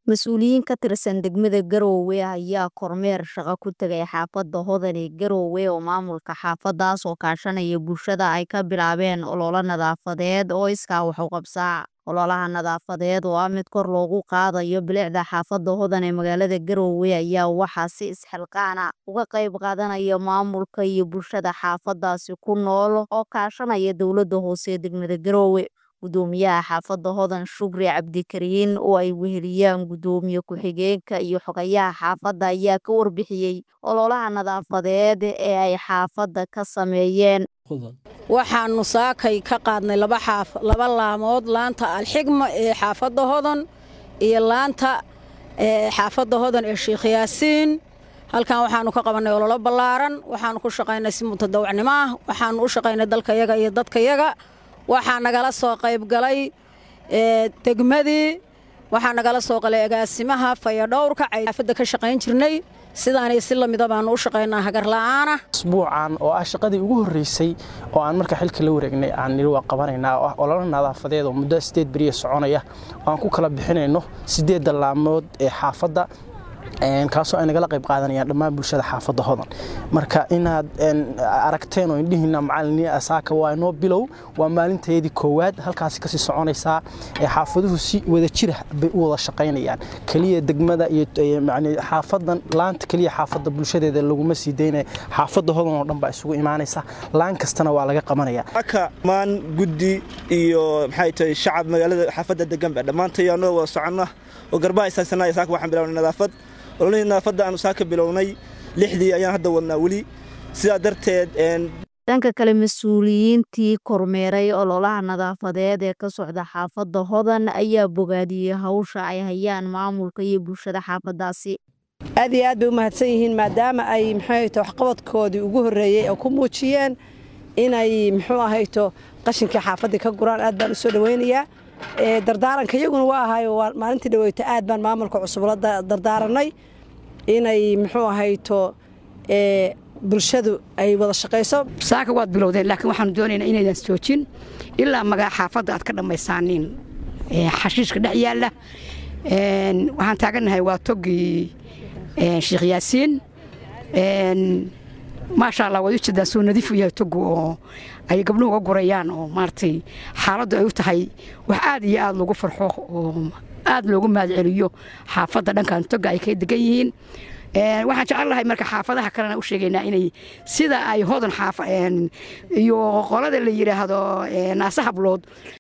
Mas-uuliyiin ka tirsan degmada Garowe ayaa kormeer shaqo ku tagay xaafadda Hodan ee Garowe oo maamulka xaafadaas oo kaashanaya bulshada ay ka bilaabeen olole nadaafadeed oo iskaa wax u qabsaa. Ololaha nadaafadeed oo ah mid kor loogu qaadayo bilicda xaafadda Hodan ee magaalada Garowe ayaa waxaa si isxilqaan ah uga qayb qaadanaya maamulka iyo bulshada xaafadaasi ku nool oo kaashanaya dowladda hoose ee degmada Garowe. Gudoomiyaha xaafadda Hodan Shukri Cabdikariin oo ay weheliyaan gudoomiye ku-xigeenka iyo xogayaha xaafadda ayaa ka warbixiyay ololaha nadaafadeed ee ay xaafadda ka sameeyeen. waxaannu saakay ka qaadnay laba laamood laanta alxigma ee xaafadda hodan iyo laanta xaafadda hodan ee sheikh yaasiin halkan waxaannu ka qabannay ololo ballaaran waxaannu ku shaqaynay si mutadawacnimo ah waxaannu u shaqaynay dalkayaga iyo dadkayaga waxaa nagala soo qaybgalay degmadii waxaa nagala soo qalay agaasimaha fayadhowrka xaafadda ka shaqayn jirnay sidaanay si lamida baannu u shaqaynaa hagarla'aana asbuucan oo ah shaqadii ugu horreysay oo aan marka xilka la wareegnay aan niri waa qabanaynaa oo ah ololo nadaafadeed oo muddo sideed beriya soconaya oo aan ku kala bixinayno siddeedda laamood ee xaafadda kaasoo ay nagala qayb qaadanayaan dhammaan bulshada xaafadda hodan marka inaad aragteen oo indhihiina macaliniya asaaka waa inoo bilow waa maalinteedii koowaad halkaasi kasii soconaysaa xaafaduhu si wada jira bay u wada shaqaynayaan keliya degmada iyo xaafadan laanta keliya xaafadda bulshadeeda laguma sii daynaya xaafadda hodan oo dhan baa isugu imaanaysa laan kastana waa laga qabanaya aka maan guddi iyo maxay tahay shacab magaalada xaafadda deganba dhammaantay anoo wada soconna oo garbaha isaagsanaya saaka waxaan bilawnay nadaafad ololihii nadaafadda aanu saaka bilownay lixdii ayaan hadda wadnaa weli sidaa darteed dhanka kale mas-uuliyiintii kormeeray ololaha nadaafadeed ee ka socda xaafadda hodan ayaa bogaadiyey hawsha ay hayaan maamulka iyo bulshada xaafaddaasi aad iyo aad bay u mahadsan yihiin maadaama ay muxuuahayto waxqabadkoodii ugu horreeyey oo ku muujiyeen inay muxuu ahayto qashinkii xaafaddii ka guraan aad baan u soo dhowaynayaa dardaaranka iyaguna waa ahayo maalintii dhaweyta aad baan maamulka cusub la dardaaranay inay muxuu ahayto bulshadu ay wada shaqayso saaka waad bilowdeen laakiin waxaanu doonaynaa inaydan joojin ilaa magaa xaafadda aad ka dhammaysaaniin xashiishka dhex yaalla waxaan taagannahay waa togii sheikh yaasiin maasha allah waad u jeedaan soo nadiif u yahay togu oo ay gabdhuhu uga gurayaan oo maaragtay xaaladdu ay u tahay wax aad iyo aad loogu farxo oo aad loogu mahadceliyo xaafadda dhankan toga ay ka degan yihiin waxaan jecel lahay marka xaafadaha kalena u sheegaynaa inay sida ay hodan iyo qolada la yidhaahdo naase hablood